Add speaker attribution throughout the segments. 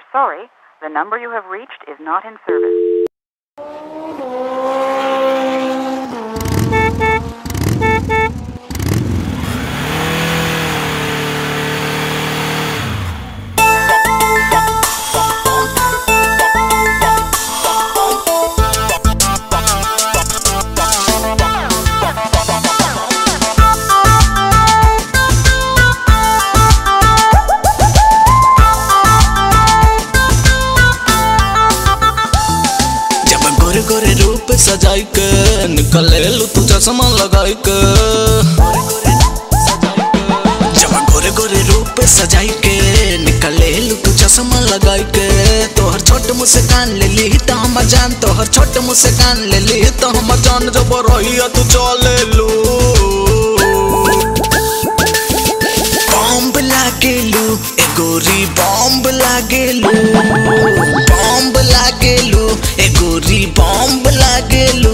Speaker 1: sorry, the number you have reached is not in service.
Speaker 2: जब गोरे गोरे रूप सजाई के निकले लू तू चश्मा लगाई के जब गोरे गोरे रूप सजाई के निकले लू तू चश्मा लगाई के तोहर छोट मुस्कान ले ली तो हम जान तोहर छोट मुस्कान ले ली तो हम जान जब रहिया तू चले लू बॉम्ब लागेलू ए गोरी बॉम्ब लागेलू बॉम्ब लागेलू ए गोरी बॉम्ब लागेलू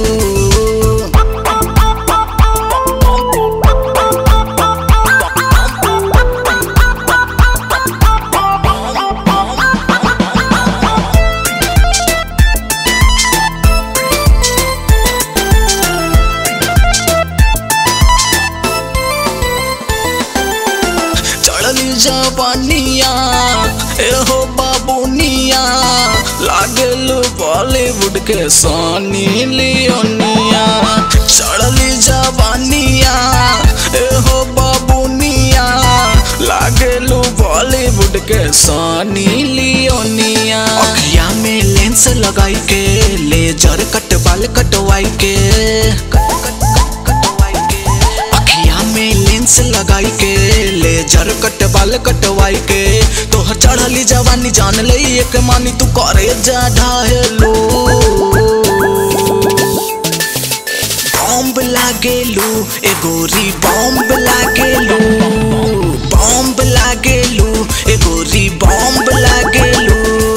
Speaker 2: चढ़ली जवानिया ए हो बाबूनिया लागल बॉलीवुड के सोनी लियोनिया चढ़ली जवानिया ए हो बाबूनिया लागल बॉलीवुड के सोनी लियोनिया अखिया में लेंस लगाई के लेजर कट बाल कटवाई के कटवाई के अखिया में लेंस लगाई के लेजर कट बाल कटवाई के तोहर चढ़ली जवानी जान ले एक मानी तू करे जा ढाहेलो बॉम्ब लागेलू ए गोरी बॉम्ब लागेलू बॉम्ब लागेलू ए गोरी बॉम्ब लागेलू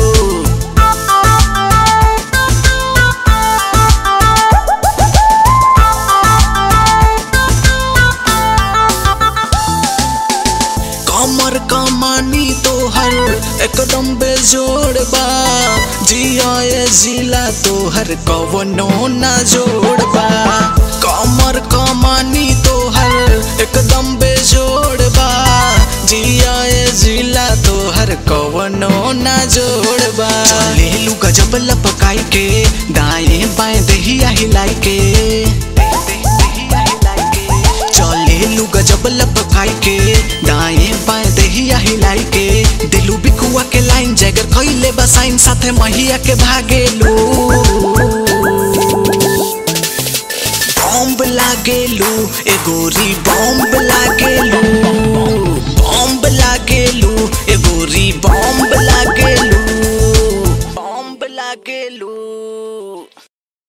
Speaker 2: कमर कमानी तोहर एकदम बेजोड़ बा जिया ए जिला तोहर कवनो ना जोड़ बा कमर कमानी तोहर एकदम बेजोड़ बा जिया ए जिला तोहर कवनो ना जोड़ बा ले लू गजब लपकाई के दाएं बाएं दहिया हिलाई के चले लू गजब लपकाई के दाएं बाएं दहिया हिलाई के दिलू बिकुआ के लाइन जगर खइले बसाइन साथे महिया के भागे लू बॉम्ब लागेलू ए गोरी बॉम्ब लागेलू बॉम्ब लागेलू